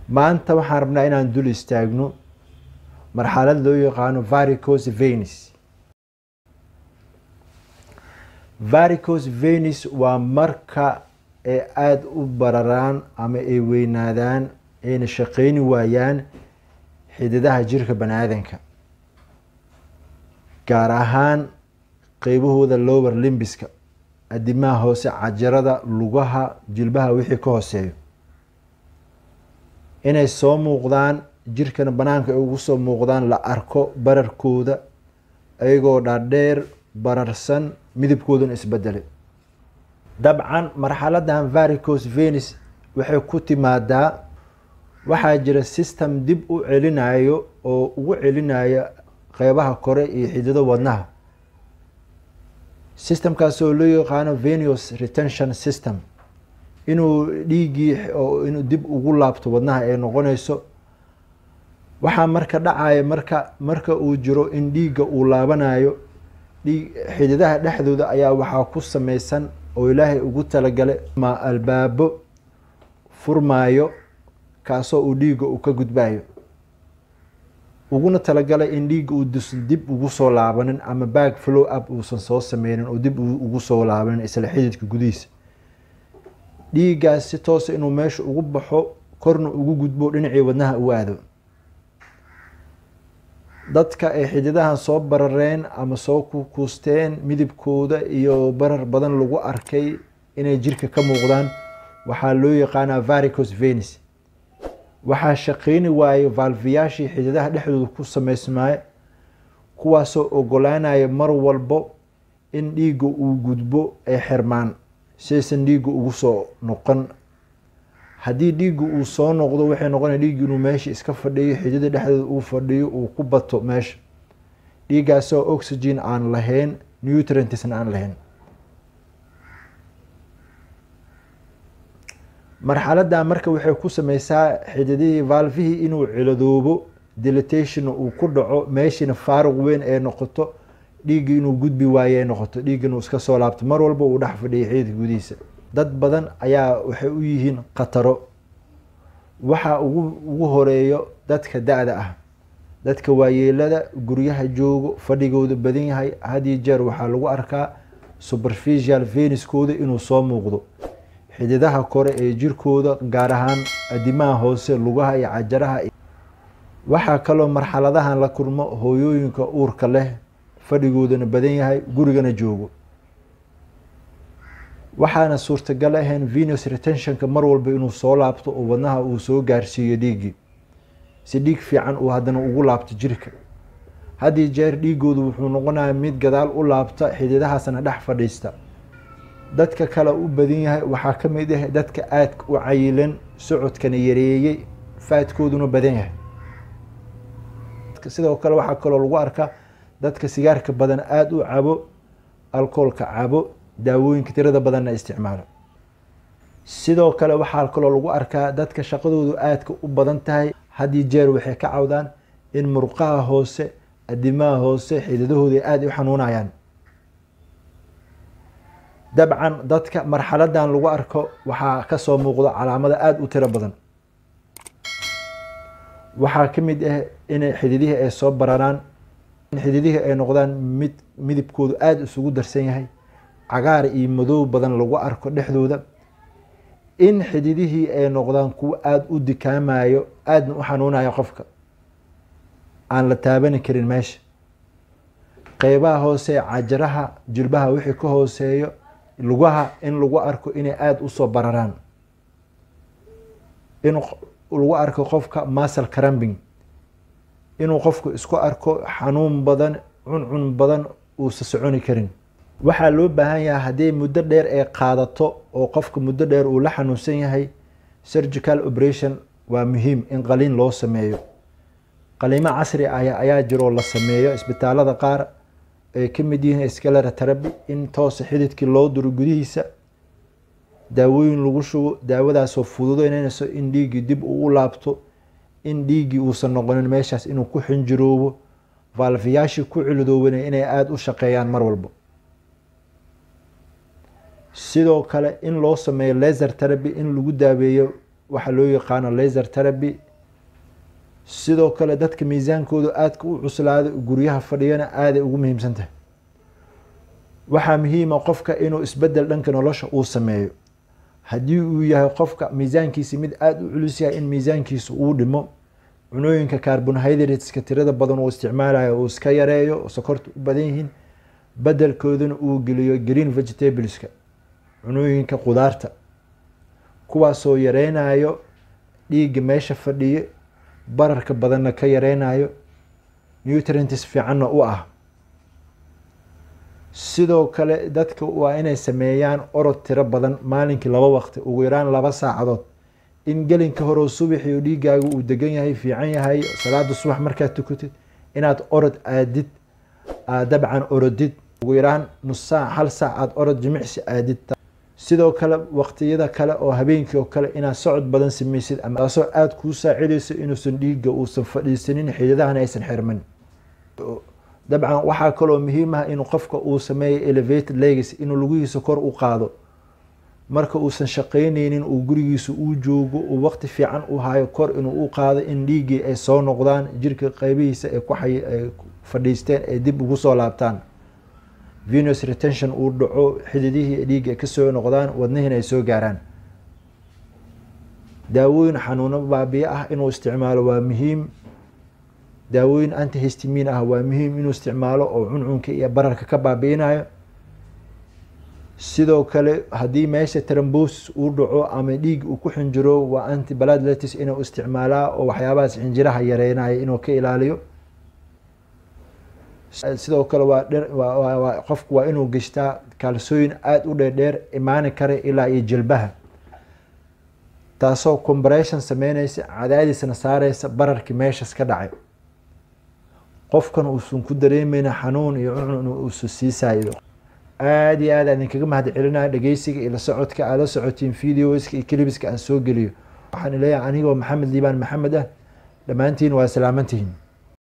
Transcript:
maanta waxaan rabnaa inaan dul istaagno marxalad loo yaqaano varicos venis varicos venis waa marka ay aada u bararaan ama ay weynaadaan ayna shaqeyni waayaan xididaha jirka bani aadanka gaar ahaan qeybahooda lower limbiska adimaha hoose cajarada lugaha jilbaha wixii ka hooseeyo inay soo muuqdaan jirkana banaanka ay ugu soo muuqdaan la arko bararkooda ayagoo dhaadheer bararsan midabkooduna isbedelay dabcan marxaladan varicos venis waxay ku timaadaa waxaa jira system dib u celinayo oo ugu celinaya qeybaha kore iyo xidido wadnaha systemkaas oo loo yaqaano venus retention system inuu dhiiggii inuu dib ugu laabto wadnaha ay noqonayso waxaa marka dhacaya marka marka uu jiro in dhiigga uu laabanayo dhiig xididaha dhexdooda ayaa waxaa ku sameysan oo ilaahay ugu talagalay ma albaabo furmaayo kaasoo uu dhiigga uu ka gudbayo uguna talagalay in dhiigga uu dib ugu soo laabanin ama back flow up uusan soo sameynin oo dib ugu soo laabanin isla xididka gudihiisa dhiiggaas si toosa inuu meesha ugu baxo korna ugu gudbo dhinacii wadnaha u aado dadka ay xididahan soo barareen ama soo kukuusteen midabkooda iyo barar badan lagu arkay inay jirka ka muuqdaan waxaa loo yaqaanaa varicos venis waxaa shaqeyni waayo valviyaashii xididaha dhexdooda ku sameysmaayo kuwaasoo ogolaanaya mar walbo in dhiigga uu gudbo ay xirmaan siaysan dhiigga ugu soo noqon haddii dhiigga uu soo noqdo waxay noqonaya dhiigga inuu meesha iska fadhiyo xidida dhexdooda uu fadhiyo uu ku bato meesha dhiiggaasoo oxygen aan lahayn nutrientsna aan lahayn marxaladan marka waxay ku sameysaa xididihii valvihii inuu ciladoobo dilatation uu ku dhaco meeshina faaruq weyn ee noqoto dhiigga inuu gudbi waaye ay noqoto dhiigga inuu iska soo laabto mar walba uu dhex fadhiyo xididka gudihiisa dad badan ayaa waxay u yihiin khataro waxaa ugu ugu horeeyo dadka da-da ah dadka waayeelada guryaha joogo fadhigooda badan yahay hadiyo jeer waxaa lagu arkaa superficial veniskooda inuu soo muuqdo xididaha kore ee jirkooda gaar ahaan adimaha hoose lugaha iyo cajaraha waxaa kaloo marxaladahan la kulmo hooyooyinka uurka leh fadhigoodana badan yahay gurigana joogo waxaana suurtagal ahayn venus retentionka mar walba inuu soo laabto oo wadnaha uu soo gaarsiiyo dhiiggii si dhiig fiican uu haddana ugu laabto jirka haddii jeer dhiigoodu wuxuu noqonaya mid gadaal u laabta xididahaasna dhex fadhiista dadka kale u badan yahay waxaa ka mid ah dadka aadka u cayilan socodkana yareeyey faadkooduna badan yahay sidoo kale waxaa kaloo lagu arkaa dadka sigaarka badan aada u cabo alcoolka cabo daawooyinka tirada badanna isticmaalo sidoo kale waxaa kaloo lagu arkaa dadka shaqadoodu aadka u badan tahay haddii jeer waxay ka cawdaan in murqaha hoose adimaha hoose xididahooda aada u xanuunayaan dabcan dadka marxaladan lagu arko waxaa kasoo muuqdo calaamado aada u tiro badan waxaa ka mid ah inay xididihii ay soo bararaan in xididihii ay noqdaan mid midabkoodu aada isugu darsan yahay cagaar iyo madow badan lagu arko dhexdooda in xididihii ay noqdaan kuwo aada u dikaamayo aadna u xanuunayo qofka aan la taabani karin meesha qeybaha hoose cajaraha jilbaha wixii ka hooseeyo lugaha in lagu arko inay aada usoo bararaan in lagu arko qofka masal crambing inuu qofku isku arko xanuun badan cuncun badan uusa soconi karin waxaa loo baahan yahay haddii muddo dheer ay qaadato oo qofka muddo dheer uu la xanuunsan yahay surgical operation waa muhiim in qaliin loo sameeyo qaliimo casri ah ayaa jiroo la sameeyo isbitaalada qaar ay ka mid yihiin scalera teraby in toosa xididkii loo duro gudihiisa daawooyin lagu shubo daawadaasoo fududeynayso in dhiiggii dib uu u laabto in dhiiggii uusan noqonin meeshaas inuu ku xinjiroobo valfiyaashii ku cilidoobana inay aada u shaqeeyaan mar walba sidoo kale in loo sameeyo laser teraby in lagu daaweeyo waxa loo yaqaano laser therapy sidoo kale dadka miisaankoodu aadka u cuslaada guryaha fadhiyana aaday ugu muhiimsan tahay waxaa muhiima qofka inuu isbedel dhanka nolosha uu sameeyo haddii uu yahay qofka miisaankiisa mid aada u culus yahay in miisaankiisa uu dhimo cunooyinka carbonhydrateska tirada badan uu isticmaalayo uu iska yareeyo oo sokorta u badan yihiin bedelkoodana uu geliyo green vegetableska cunooyinka qudaarta kuwaasoo yareynayo dhiigga meesha fadhiye bararka badanna ka yareynayo nutrients fiicanna u ah sidoo kale dadka waa inay sameeyaan orod tiro badan maalinkii laba waqti ugu yaraan laba saacadood in gelinka hore subaxii dhiigaaga uu degan yahay fiican yahay salaada subax markaad tukatid inaad orod aadid aad dabcan orodid ugu yaraan nus saac hal saac aad orod jimicsi aadid sidoo kale waqtiyada kale oo habeenkii oo kale inaad socod badan sameysid ama taasoo aada kuu saacidayso inuusan dhiigga uusan fadhiisanin xididahana aysan xirman dabcan waxaa kaloo muhiim ah in qofka uu sameeyo elevated legacy inuu lugihiisa kor u qaado marka uusan shaqeyneynin uu gurigiisa uu joogo uu waqti fiican u hayo kor inuu u qaado in dhiiggii ay soo noqdaan jirka qeybihiisa ay ku ay fadhiisteen ay dib ugu soo laabtaan venus retention uu dhaco xididihii dhiigga ay kasoo noqdaan wadnihiina ay soo gaaraan daawooyin xanuuno baabiye ah inuu isticmaalo waa muhiim daawooyin antihistimin ah waa muhiim inuu isticmaalo oo cuncunka iyo bararka ka baabiinayo sidoo kale haddii meesha trombosis uu dhaco ama dhiig uu ku xinjiro waa antibladletis inuu isticmaalaa oo waxyaabahaas xinjiraha yareynayo inuu ka ilaaliyo sidoo kale waa qofku waa inuu geshtaa kaalsooyin aada u dheerdheer imaani kara ilaa iyo jilbaha taasoo combaration sameyneysa cadaadisna saareysa bararkii meeshas ka dhacay qofkan uusan ku dareemeyna xanuun iyo cuncun uusan sii saayido aada iyo aad aan idinkaga mahad celinaya dhegeysiga iyo la socodka aad la socotiin videoska iyo clibiska aan soo geliyo waxaan leeyahay anigoo maxamed liibaan maxamed ah dhammaantiin waa salaamantihiin